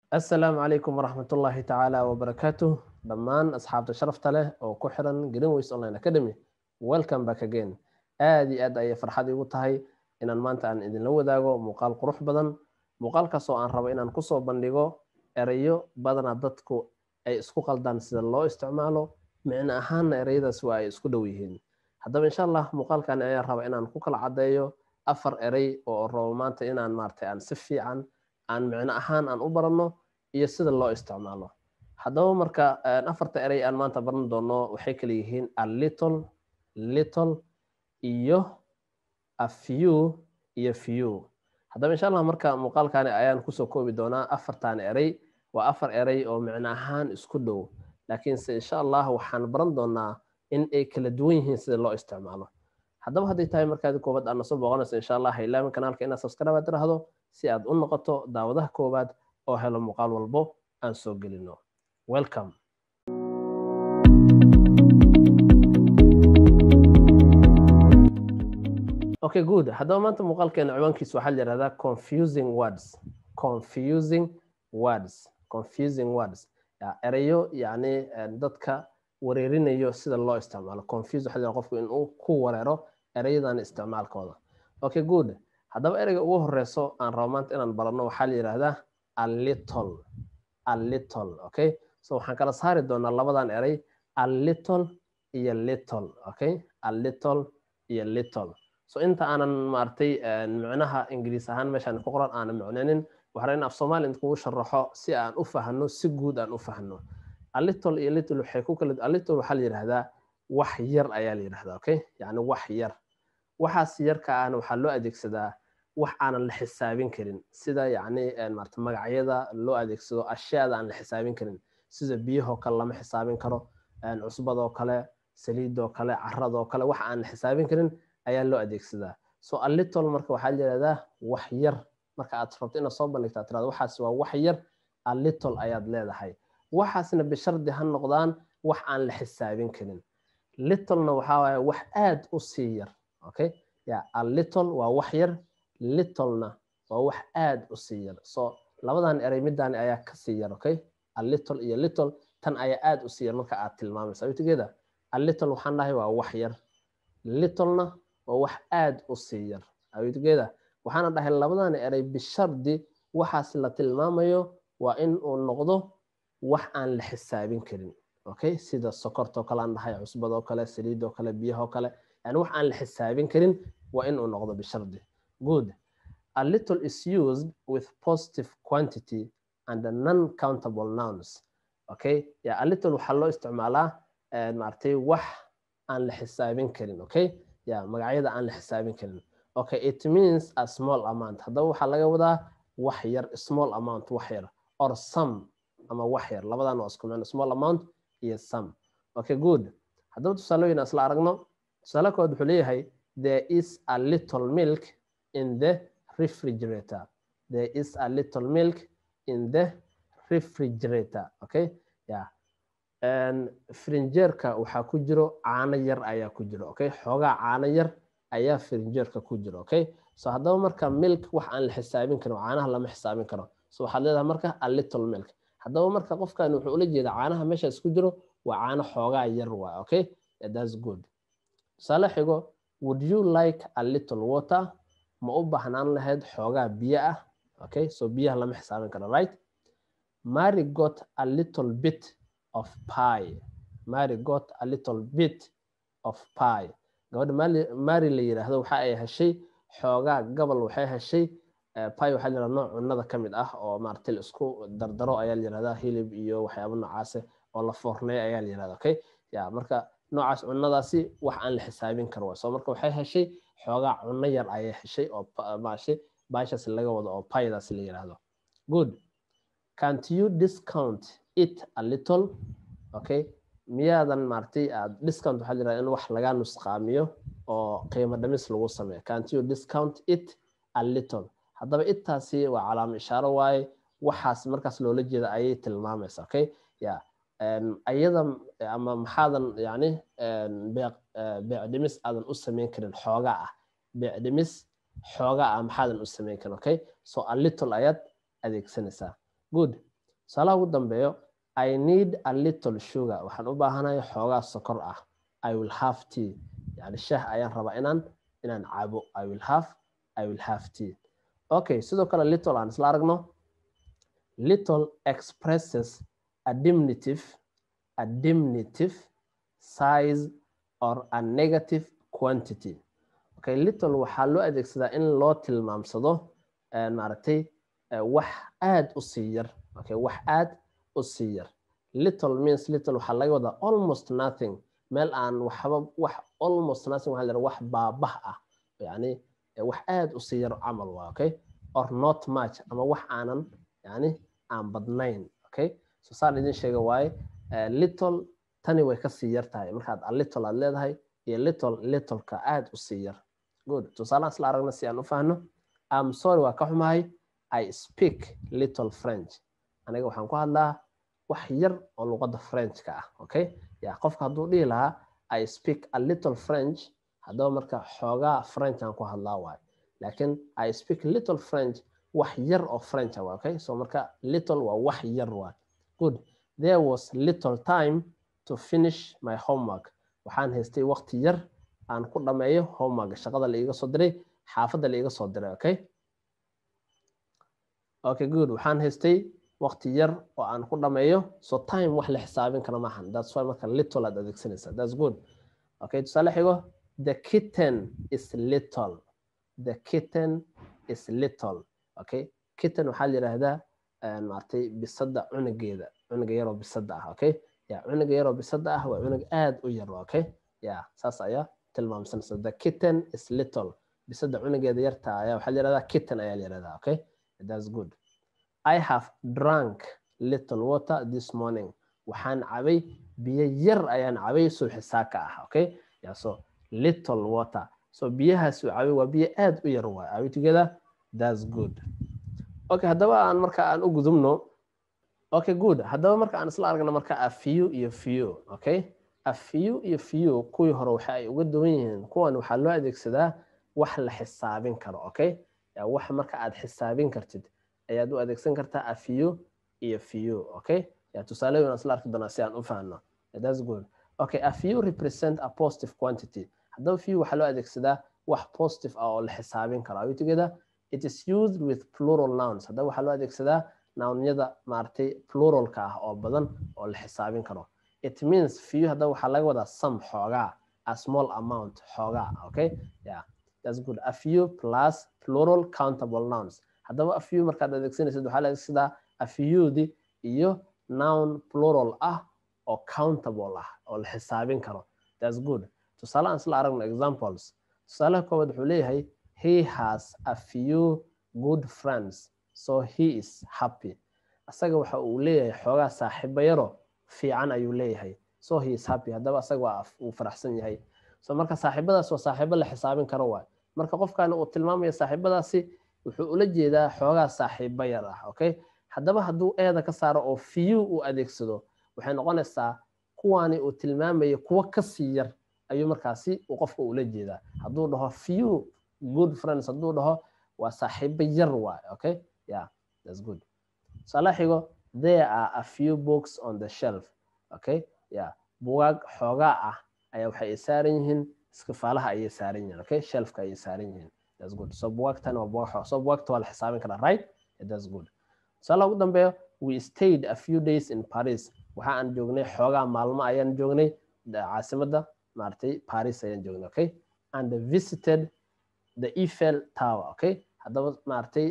asalaamu calaykum waraxmatullaahi tacaala wabarakaatuh dhammaan asxaabta sharafta leh oo ku xiran greenways online academy welcome back again aad iyo aad ayay farxad igu tahay inaan maanta aan idinla wadaago muuqaal qurux badan muuqaalkaas oo aan rabo inaan kusoo bandhigo erayo badana dadku ay isku qaldaan sida loo isticmaalo micno ahaanna ereyadaas waa ay isku dhow yihiin haddaba insha allah muuqaalkan ayaan raba inaan ku kala caddeeyo afar erey oo rabo maanta inaan maaragtay aan si fiican aan micno ahaan aan u baranno iyo sida loo isticmaalo haddaba marka afarta erey aan maanta baran doono waxay kala yihiin a little little iyo a few iyo few haddaba insha allah marka muuqaalkani ayaan kusoo koobi doonaa afartan erey waa afar erey oo micno ahaan isku dhow laakiinse insha allah waxaan baran doonaa in ay kala duwan yihiin sida loo isticmaalo haddaba hadday tahay markaadi koobaad aad nasoo booqanayso insha allah hailaamin kanaalka inaad subscribe tiraahdo si aad u noqoto daawadaha koowaad oo helo muuqaal walbo aan soo gelino welcome okay good haddaba maanta muuqaalkeena ciwaankiisa waxaa la yihahdaa confusing words confusing words confusing words ereyo yacni dadka wareerinayo sida loo isticmaalo confuse waxaa la qofku inuu ku wareero ereyadan isticmaalkooda okay good haddaba ereyga ugu horeyso aan rabo maanta inaan baranno waxaa la yidhahdaa a little a little okay so waxaan kala saari doonaa labadan erey a little iyo little okay a little iyo little so inta aanan maaragtay micnaha ingiriis ahaan meeshaan ku qoran aanan micnaynin waxaan in af soomaali inkugu sharaxo si aan u fahno si guud aan u fahno a little iyo little waxay ku kala a little waxaa la yidhahdaa wax yar ayaa la yidhahdaa okay yacni wax yar waxaas yarka ahna waxaa loo adeegsadaa wax aanan la xisaabin karin sida yacni maarata magacyada loo adeegsado ashyaada aan la xisaabin karin sida biyahoo kale lama xisaabin karo cusbadoo kale saliidoo kale caradoo kale wax aan la xisaabin karin ayaa loo adeegsadaa so a little marka waxaa la yidhahdaa wax yar marka aad rabto inaad soo bandhigta tirada waxaas waa wax yar a little ayaad leedahay waxaasna bishardi ha noqdaan wax aan la xisaabin karin littlena waxaa waaye wax aad u sii yar okay ya a little waa wax yar littlena waa wax aad u sii yar so labadan erey midani ayaa ka sii yar okay a little iyo little tan ayaa aad u sii yar marka aad tilmaamaysa awtigeeda a little waxaan dhahay waa wax yar littlena waa wax aad u sii yar awtigeeda waxaana dhahay labadan erey bishardi waxaas la tilmaamayo waa in uu noqdo wax aan la xisaabin karin okay sida sokortoo kale aan dhahay cusbadoo kale saliidoo kale biyahoo kale yani wax aan la xisaabin karin waa in uu noqdo bishardi good a little is used with positive quantity and non countable nouns okay ya a little waxaa loo isticmaalaa maaragtay wax aan la xisaabin karin okay ya magacyada aan la xisaabin karin okay it means a small amount haddaba waxaa laga wadaa wax yar small amount wax yar or some ama wax yar labadan waa isku micno small amount iyo some okay good haddaba tusaalooyin isla aragno tusaale kood wuxuu leeyahay there is a little milk in the refrigerator there is a little milk in the refrigerator okay yeah frinjeerka waxaa ku jiro caano yar ayaa ku jiro okay xoogaa caano yar ayaa frinjeerka ku jiro okay so haddaba marka milk wax aan la xisaabin karin caanaha lama xisaabin karo so waxaad leedahay marka a little milk haddaba marka qofkan wuxuu ula jeedaa caanaha meeshaas ku jiro waa caano xoogaa yar waa okay that's good tusaale xigo would you like a little water ma u baahnaan lahayd xoogaa biyo ah okay so biyaha lama xisaabin karo right mary got a little bit of pie mary got a little bit of pie gabadha mary la yiraahdo waxa ay heshay xoogaa gabal waxay heshay pie waxaa la nooc cunnada ka mid ah oo maaragtay la isku dardaro ayaa la yirahdaa hilib iyo waxyaabo noocaase oo la foorneeyo ayaa la yirahdaa okay ya marka noocaas cunnadaasi wax aan la xisaabin karo so marka waxay heshay xoogaa cunno yar ayay heshay oo maashe baashaas laga wado oo paydaas la yiraahdo good can't you discount it a little okay miyaadan maaragtay aad discount waxaa jiraa in wax laga nusqaamiyo oo qiimo dhimis lagu sameeyo can't you discount it a little haddaba intaasi waa calaamo ishaaro waaye waxaas markaas loola jeeda ayay tilmaamaysa okay ya ayada ama maxaadan yani beec dhimis aadan u samayn karin xoogaa ah beec dhimis xoogaa ah maxaadan u samayn karin okay so a little ayaad adeegsanaysaa good tusaalaha ugu dambeeyo i need a little sugar waxaan u baahanahay xoogaa sokor ah i will have tea yani shaah ayaan rabaa inaan inaan cabo i will have i will have tea okay sidoo kale little aan isla aragno little expresses a diminutive a diminutive size or a negative quantity okay little waxaa loo adeegsadaa in loo tilmaamsado maaragtay wax aad u sii yar okay wax aad u sii yar little means little waxaa laga wadaa almost nothing meel aan waxba wax almost nothing waxaa la wax baabah ah yani wax aad u sii yar camal waa okay or not much ama wax aanan yani aan badnayn okay so saan idin sheega waaye little tani way ka sii yar tahay markaad a little aad leedahay iyo little littleka aad u sii yar good tusaalahan isla aragna si aan u fahno am sorry waa ka xumahay i speak little french aniga waxaan ku hadlaa wax yar oo luqadda frenchka ah okay ya qofka hadduu dhihi lahaa i speak a little french haddaba marka xoogaa french aan ku hadlaa waayo laakiin i speak little french wax yar oo french ah okay so marka little waa wax yar waa good there was little time to finish my homework waxaan haystay waqti yar aan ku dhameeyo homework shaqada la iiga soo diray xaafadda la iiga soo diray okay okay good waxaan haystay waqti yar oo aan ku dhameeyo so time wax la xisaabin kara maahan that's why marka little aad adeegsanaysa that's good okay tusaale xigo the kitten is little the kitten is little okay kitten waxaa la yidhaahdaa maaragtay bisada cunugeeda cunuga yaroo bisada ah okay ya cunuga yaroo bisada ah waa cunug aad u yar okay ya saas ayaa tilmaamsanaysa the kitten is little bisada cunugeeda yarta ayaa waxaa la yidhahdaa kitten ayaa la yidhahdaa okay that's good I have drunk little water this morning. Waxaan cabay biyo yar ayaan cabay subaxi saaka ah, okay? Yeah, so little water. So biyahaas uu cabay waa biyo aad u yar waay. Are we together? That's good. Okay, haddaba aan marka aan u gudubno. Okay, good. Haddaba marka aan isla aragno marka a few iyo few, okay? A few iyo few kuwii hore waxa ay uga duwan yihiin. Kuwan waxaa loo adeegsadaa wax la xisaabin karo, okay? Yeah, wax marka aad xisaabin kartid. ayaad u adeegsan kartaa a few iyo few okay ya tusaale waan isla arki doonaa si aan u fahanno that's good okay a few represent a positive quantity haddaba few waxaa loo adeegsadaa wax positive ah oo la xisaabin karo are you together it is used with plural nouns haddaba waxaa loo adeegsadaa nounyada maaragtay pluralka ah oo badan oo la xisaabin karo it means few haddaba waxaa laga wadaa some xoogaa a small amount xoogaa okay yeah that's good a few plus plural countable nouns haddaba a few markaad adeegsanaysid waxaa la adeegsadaa a fewdi iyo noun plural ah oo countable ah oo la xisaabin karo that's good tusaale aan isla aragno examples tusaalaha koowaad wuxuu leeyahay he has a few good friends so he is happy asaga waxa uu leeyahay xoogaa saaxiibo yaro fiican ayuu leeyahay so he is happy haddaba asaga waa uu faraxsan yahay so marka saaxiibadaas waa saaxiibo la xisaabin karo waay marka qofkan uu tilmaamaya saaxiibadaasi wuxuu ula jeedaa xoogaa saaxiibo yar ah okay haddaba hadduu eeda ka saaro oo few uu adeegsado waxay noqonaysaa kuwaani uu tilmaamaya kuwo kasii yar ayuu markaasi uu qofka ula jeedaa hadduu dhaho few good friends hadduu dhaho waa saaxiibo yar waay okay yeah that's good tusaale xigo there are a few books on the shelf okay yeah bugaag xoogaa ah ayaa waxay saaran yihiin iskifaalaha ayay saaran yihiin okay shelfka ayay saaran yihiin that's good so bugaagtan waa bugaag so bugaagta waa la xisaabin karaa right yeah, that's good tusaale ugu dambeeyo we stayed a few days in paris waxa aan joognay xoogaa maalmo ayaan joognay caasimadda maaragtay paris ayaan joognay okay and visited the eiffel tower okay haddaba maaragtay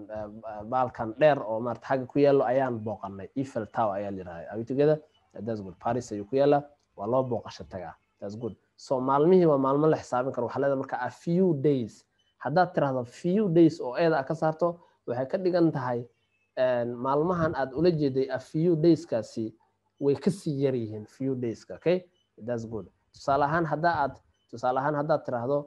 baalkan dheer oo maarata xagga ku yaallo ayaan booqanay eiffel tower ayaa la yidhahda are we together that's good paris ayuu ku yaallaa waa loo booqasho tagaa that's good so maalmihii waa maalmo la xisaabin karo waxaa leedahay marka a few days haddaad tirahdo few days oo eeda ka saarto waxay ka dhigan tahay maalmahan aad ula jeeday a few dayskaasi way kasii yar yihiin few dayska okay that's good tusaale ahaan hadda aad tusaale ahaan haddaad tiraahdo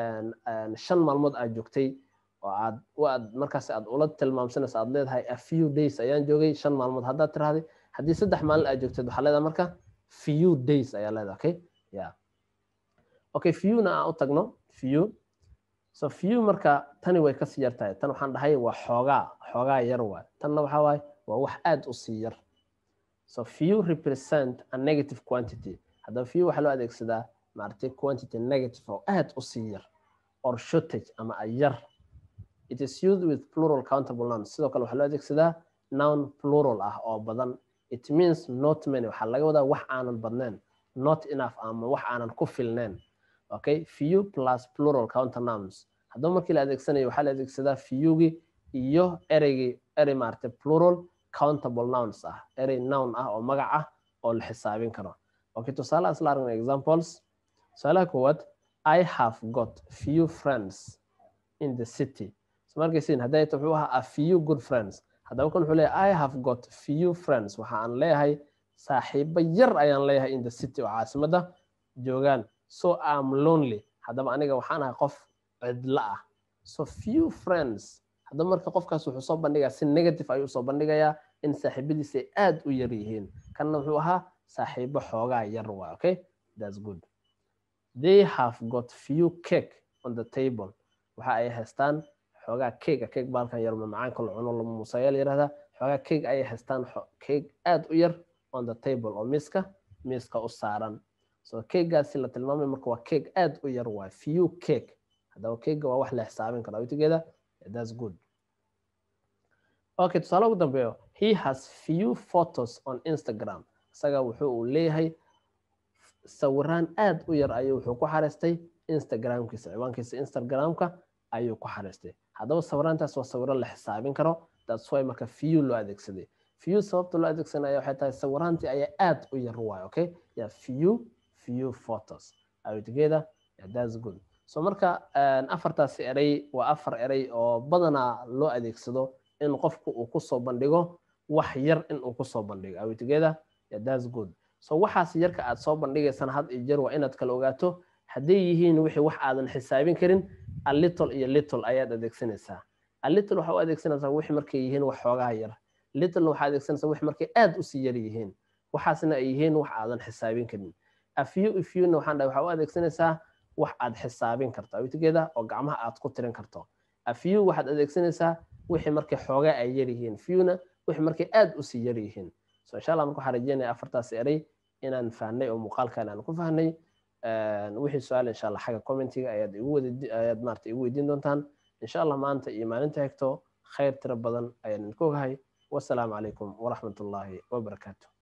shan maalmood aad joogtay oo aad aad markaas aad ula tilmaamsanaysa aad leedahay a few days ayaan joogay shan maalmood haddaad tirahday haddii saddex maalin aad joogteed waxaa leedahay marka few days ayaa leedahay okay yeah okay fewna aan u tagno few so few marka tani way kasii yar tahay tan waxaan dhahay waa xoogaa xoogaa yar waay tanna waxaa waaye waa wax aad u sii yar so few represent a negative quantity haddaba few waxaa loo adeegsadaa maaragtay quantity negative oo aad u sii yar or shortage ama a yar it is used with plural countable nouns sidoo kale waxaa loo adeegsadaa noun plural ah oo badan it means not many waxaa laga wadaa wax aanan badnayn not enough ama wax aanan ku filnayn okay few plus plural counter nouns haddaba markii la adeegsanayo waxaa la adeegsadaa fewgi iyo ereygii erey maaragtay plural countable nouns ah erey noun ah oo magac ah oo la xisaabin karo okay tusaale asla aragna examples tusaalaha koowaad i have got few friends in the city so markaysiin hadday ta wuxuu ahaa a few good friends haddaba kan wuxuu leeyahay i have got few friends waxa aan leeyahay saaxiibo yar ayaan leeyahay in the city oo caasimadda joogaan so am lonely haddaba aniga waxaan ahay qof cidla ah so few friends haddaba marka qofkaas wuxuu soo bandhigaa si negative ayuu soo bandhigayaa in saaxiibadiisa ay aad u yar yihiin kanna wuxuu ahaa saaxiibo xoogaa yar waa okay that's good they have got few cake on the table waxa ay haystaan xoogaa cake cake baalkan yar macaanka la cuno lama musayaal yirahdaa xoogaa cake ayay haystaan cake aad u yar on the table oo miiska miiska u saaran so cakegaasi la tilmaamay marka waa cake aad u yar waa few cake haddaba cakega waa wax la xisaabin karo awtigeeda that's good okay tusaale ugu dambeeyo he has few photos on instagram isaga wuxuu uu leeyahay sawiraan aad u yar ayuu wuxuu ku xariistay instagramkiisa ciwaankiisa instagramka ayuu ku xariistay haddaba sawiraantaas waa sawiro la xisaabin karo that's why marka few loo adeegsaday few sababta loo adeegsanaya waxay tahay sawiraantii ayaa aad u yar waay okay yeah few few photos are together yeah, that's good so marka afartaasi erey waa afar erey oo badanaa loo adeegsado in qofku uu kusoo bandhigo wax yar in uu kusoo bandhigo are together yeah, that's good so waxaas yarka aad soo bandhigaysana had iyo jeer waa inaad kala ogaato hadday yihiin wixii wax aadan xisaabin karin a little iyo little ayaad adeegsanaysaa a little waxaa u adeegsanaysaa wixii markay yihiin wax xoogaha yar littlena waxaa adeegsanaysaa wixii markay aad usii yar yihiin waxaasna ay yihiin wax aadan xisaabin karin a few ifewna waxaan dhahay waxaa u adeegsanaysaa wax aad xisaabin karto awtigeeda oo gacmaha aad ku tirin karto a few waxaad adeegsanaysaa wixii markay xoogaa ay yar yihiin fewna wixii markay aad usii yar yihiin so insha allah marka waxaan rajeynaya afartaas erey inaan fahnay oo muuqaalkan aan ku fahnay wixii su-aal insha allah xagga commentiga ayaad igu wadi ayaad maarata igu weydiin doontaan insha allah maanta iyo maalinta xigto khayr tiro badan ayaan idinku ogahay wasalaamu calaykum waraxmat ullaahi wabarakaatu